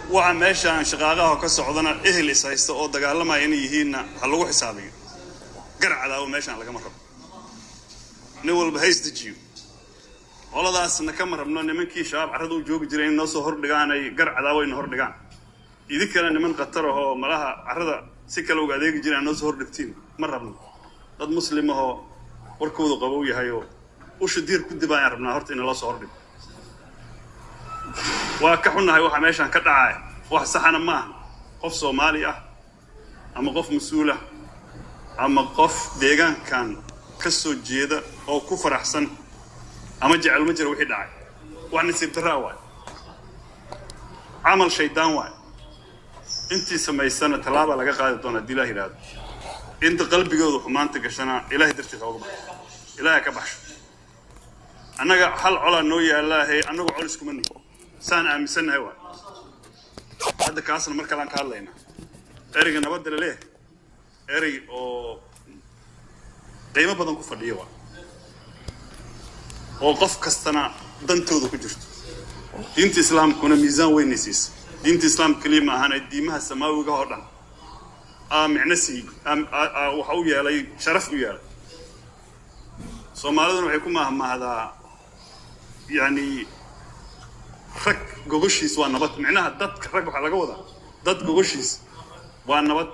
waxa meeshaan shaqaaqaha ka socdana ehel is haysta oo dagaalamaya inay yihiinna ha lagu xisaabiyo garcadaawo meeshaan lagama rabo nin walba hays dejiyo qoladaasna kama rabno nimankii shabaab carrada u joogi jiray in noo soo hordhigaan ay gar cadaawayna hordhigaan idinkana niman khatar ahoo malaha carrada si kale uga adeegi jiraan noo soo hordhigtiin ma rabno dad muslim ahoo warkoodu qabow yahay oo usha diir ku dib ayaan rabnaa horta in loo soo hordhigo waa ka xunnahay waxa meeshaan ka dhacaya wax saxana ma aha qof soomaali ah ama qof mas-uul ah ama qof deegaankan ka soo jeeda oo ku faraxsan ama jecel ma jira wixii dhacay wax nasiib darraa waay camal shaydaan waay intii samaysana tallaabaa laga qaadi doona haddii ilaah yidhaahdo inta qalbigooda xumaanta gashana ilaahay dartiisa oga baxo ilaahay ka baxsho annaga hal colaa noo yaallaahe annagu col iskuma nihi saan aaminsannahay waay hadda kaasna mar kalean ka hadlaynaa ereyga nabadda laleeyahay erey oo qiimo badan ku fadhiya waay oo qof kastana dantooda ku jirto diinta islaamkuna miisaan weynay siisa diinta islaamka keliya ma ahana diimaha samaawiga oo dhan aa micno siiyey waxa u yeelay sharaf u yeelay soomaaliduna waxay ku mahmahdaa yani rag gogoshiis waa nabad micnaha dadka rag waxaa laga wadaa dad gogoshiis waa nabad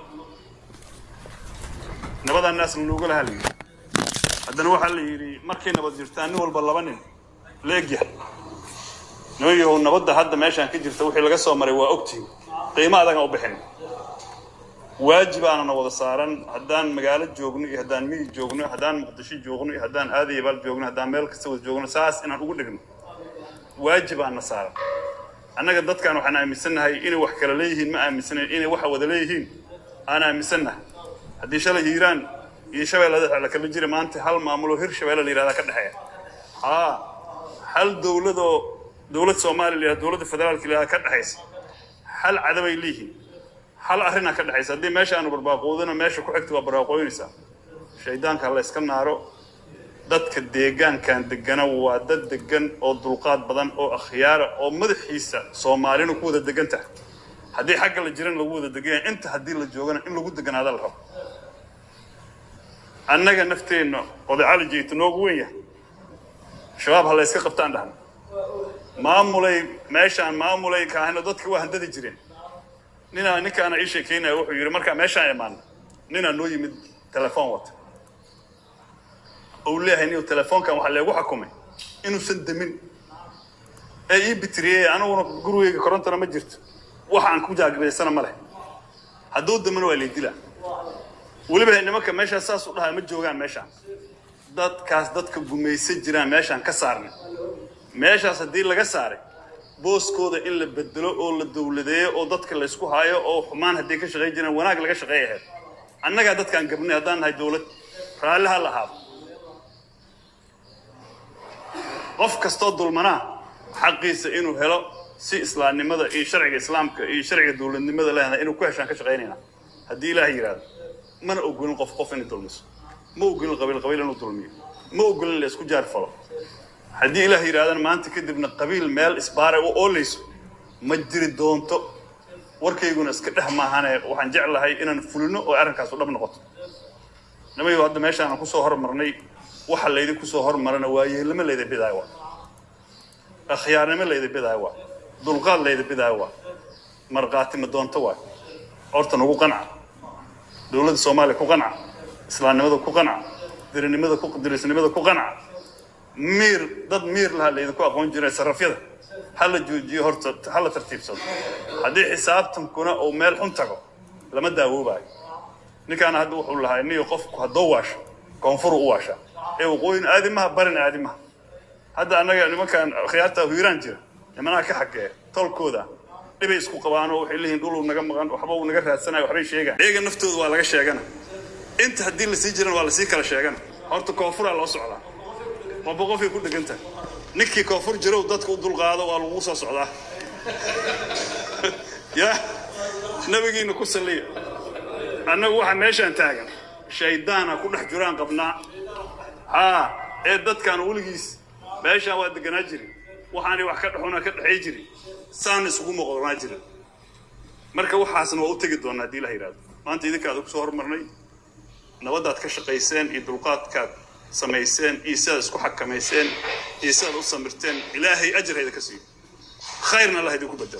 nabadaa naasna looga lahaa la yidhi haddana waxaa la yidhi markay nabad jirtaan nin walba laba nin leegyahay nooyahow nabadda hadda meeshaan ka jirta wixii laga soo maray waa ogtihin qiimo adagaan u bixin waajibaanana wada saaran haddaan magaalo joogno iyo haddaan miyi joogno haddaan muqdisho joogno iyo haddaan aadayabaal joogno haddaan meel kasta wada joogno saas inaan ugu dhigno waajibaana saaran annaga dadkan waxaan aaminsannahay inay wax kala leeyihiin ma aaminsanayn inay waxa wada leeyihiin aan aaminsannahay haddii shalay hiiraan iyo shabeellada la kala jira maanta hal maamuloo hir shabeelle la yihahdaa ka dhexeeya haa hal dowladoo dowlad soomaaliya la yihahda dowladda federaalka la yihahda ka dhexaysa hal cadabay leeyihiin hal arrinaa ka dhexaysa haddii meesha aanu barbaaqoodina meesha ku xigta waa barbaaqooynaysaa shaydaanka la iska naaro dadka deegaankan degana waa dad degan oo dulqaad badan oo akhyaara oo madaxiisa soomaalina ku wada degan tahay haddii xagga la jiran lagu wada degan yahay inta haddii la joogana in lagu deganaada la rabo annaga nafteenna odacali jeyta noogu weyn yahay shabaab ha la yska qabtaan dhahna maamulay meeshaan maamulay kaahino dadka waa handadi jireen ninaa ninkaana ii sheekeynaya wuxuu yidhi markaa meeshaan imaana ninaa noo yimid telefoon wata ou leeyahay nin telefoonkan waxaa leegu xukumay inuusan demin ee ii bitiriyey aniguna gurigeyga korontana ma jirto waxa aan ku jaagiraysana ma leh hadduu damina waa laydila weliba nimanka meeshaas saas u dhahaa ma joogaan meeshaan dadkaas dadka gumaysan jiraan meeshaan ka saarnay meeshaas haddii laga saaray booskooda in la bedelo oo la dowladeeyo oo dadka laysku haayo oo xumaan hadday ka shaqayn jiraan wanaag laga shaqeey ahayd annagaa dadkaan gabnay haddaan nahay dowlad raalli ha lahaado qof kastoo dulmanaa xaqiisa inuu helo si islaamnimada iyo sharciga islaamka iyo sharciga dowladnimada leedahay inuu ku heshaan ka shaqaynayna haddii ilaah yidhaahdo mana ogolin qof qof inay dulmiso ma ogolin qabiil qabiil inuu dulmiyo ma ogolin la isku jaar falo haddii ilaah yidhahdana maanta kadibna qabiil meel isbaaray u oolayso ma jiri doonto warkayguna iska dheh maahane waxaan jeclahay inaan fulino oo arrinkaasu dhab noqoto nimayo hadda meeshaanan kusoo hormarnay waxa laydi kusoo hormarana waa yeelnimo layda bidaayo waa akhyaarnimo layda bidaayo waa dulqaad layda bidaayo waa markhaati ma doonto waa horta nagu qanca dowladda soomaaliya ku qanca islaamnimada ku qanca dirinimada ku dirisnimada ku qanca miir dad miir laha laydinku aqoon jiray sarafyada ha la joojiyo horta ha la tartiibsado haddii xisaabtankuna uu meel xun tago lama daawoobayo ninkaana hadda wuxuu lahaa niyo qofku haddoo waasho koonfuru u waashaa ee waqooyin aadimaha barin aadimaha hadda annaga nimankan khiyaarta hiiraan jira nimanaha ka xageeya tolkooda dhibay isku qabaanoo waxay leeyihin dhuluu naga maqan waxba uu naga raadsanayo waxbay sheegaan iyaga naftooda waa laga sheegana inta haddii lasii jirana waa lasii kala sheegana horta koonfuraa loo socdaa qofba qofay ku dhegan tahay ninkii koonfur jirow dadka u dulqaado waa lagu soo socdaa ya nabigiina ku saliya annagu waxa meeshaan taagan shaydaana ku dhex jiraan qabnaa haa ee dadkaan weligiis meeshaan waa deganaa jirin waxaanay wax ka dhexuna ka dhexay jirin saan isugu moqonaa jirin marka waxaasna waa u tegi doonaa haddii la yidhahdo maanta idinka aad kusoo hormarnay nabadaad ka shaqayseen iyo dulqaadkaad samayseen iyo sidaad isku xakamayseen iyo sidaad u samirteen ilaahay ajarhayda ka siiyo khayrna allah idinku bedelo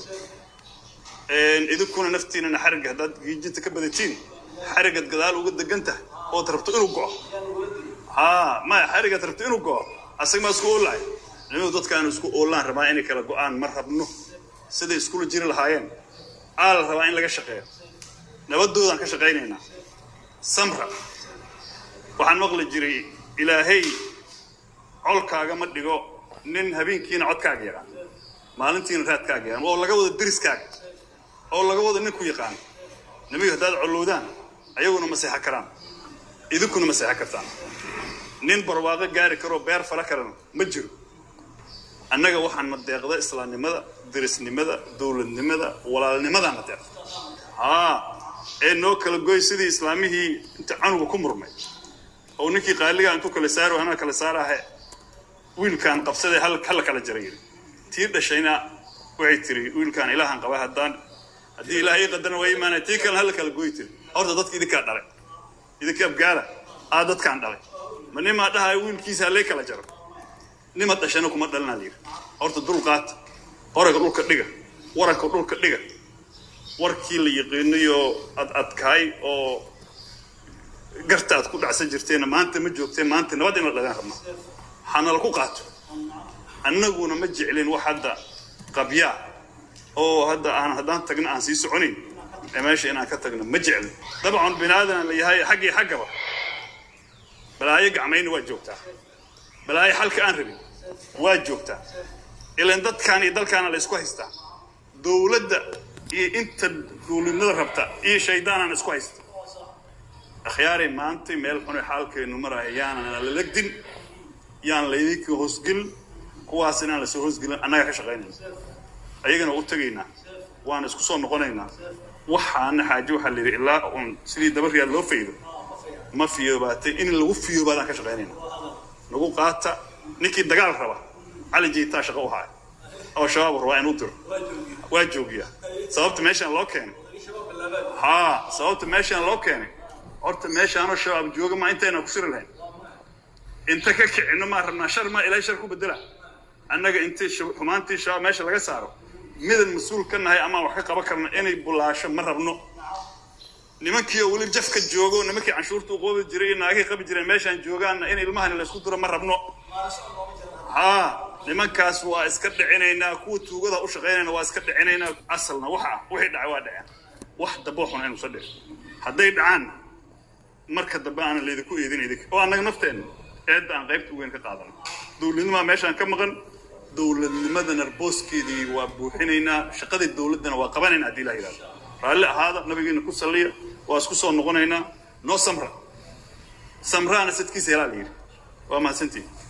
idinkuna naftiinana xarigga haddaad giijinta ka badatiin xariggaad gadaal uga degan tahay ood rabto inuu go'o haa maya xariggaad rabto inuu go'o asaga maa isku oolahay nimadu dadkaanu isku oolaan rabaa inay kala go'aan ma rabno siday iskula jiri lahaayeen aa la rabaa in laga shaqeeyo nabadoodaan ka shaqaynaynaa samra waxaan maqli jiray ilaahay colkaaga ma dhigo nin habeenkiina codkaaga yaqaan maalintiina raadkaaga yaqaan oo laga wado deriskaaga oo laga wado nin ku yaqaan nimagu haddaad collowdaan ayaguna ma seexan karaan idinkuna ma seexan kartaan nin barwaaqo gaari karoo beer fala karana ma jiro annaga waxaan na deeqda islaamnimada derisnimada dowladnimada walaalnimadaa na deeqda haa ee noo kala goy sidii islaamihii inta canuga ku murmay oo ninkii qaaligaa intuu kala saaro anaa kala saarahe wiilkaan qabsadee hala kala jaray yidhi tii dhashayna waxay tiri wiilkaan ilaahan qaba haddaan haddii ilaah ii qadarna waa imaanaya tii kalena hala kala goy tiri horta dadka idinkaa dhalay idinka abgaala aa dadkaan dhalay ma nimaa dhahayo wiilkiisa halay kala jaro nima dhashana kuma dhalinaa layidhi horta dulqaata oraga dhulka dhiga waranka dhulka dhiga warkii la yaqiinayo ad adkaay oo garta aad ku dhacsan jirteenna maanta ma joogteen maanta nabad in la dhagaan rabnaa hanala ku qaato annaguna ma jeclin wax hadda qabyaa oo hadda aan haddaan tagna aan sii soconayn ee meesha inaan ka tagno ma jeclin dabcan bini aadan la yahay xaggii xaggaba balaayo gacmayna waa joogtaa balaayo xalka aan rabin waa joogtaa ilan dadkaan iyo dalkaana la isku haystaa dowladda iyo inta dowladnimada rabta iyo shaydaanaan isku haysta akhyaaray maantay meel xunay xaalkeenu maraya yaanan la legdin yaan laydinka hoosgelin kuwaas inaan lasoo hoosgelin annagaa ka shaqaynayna ayagana u tegaynaa waana isku soo noqonaynaa waxaana xaaje waxaa la yidhi ilaa uun sidii dabariyaad loo faydo ma fiyoobaatay in lagu fiyoobaadaan ka shaqaynayna nagu qaata ninkii dagaal raba cali jiitaa shaqo u haya oo shabaab rabaa inuu diro waa joogiyaa sababta meeshaan loo keenay haa sababta meeshaan loo keenay horta meeshaanoo shabaab jooga ma intayna ku siri lahayn inta ka kicino maa rabnaa shar maa ilaahay shar ku bedela annaga intii xumaantii shabaab meesha laga saaro midan mas-uul ka nahay amaan wax ka qaban karna inay bulaasho ma rabno nimankii oo weli jafka joogo nimankii canshuurta u qoobi jiray iyo naagihii qabi jireen meeshaan joogaanna in ilmahani laysku diro ma rabno haa nimankaas waa iska dhicinaynaa kuwa tuugada u shaqaynayna waa iska dhicinaynaa asalna waxa ah wixii dhacay waa dhaceen wax damboo xun inuusa dhicin hadday dhacaan marka dambe aanan laydinku eedin idinka oo annaga nafteenna eedda aan qaybta weyn ka qaadano dowladnimaa meeshaan ka maqan dowladnimadana booskeedii waa buuxinaynaa shaqadii dowladdana waa qabanaynaa haddii ilaha yidhahdo raalli ahaada nabigeena ku salliya waa isku soo noqonaynaa noo samra samraana sadkiisa helaa la yidhi waa mahadsantihin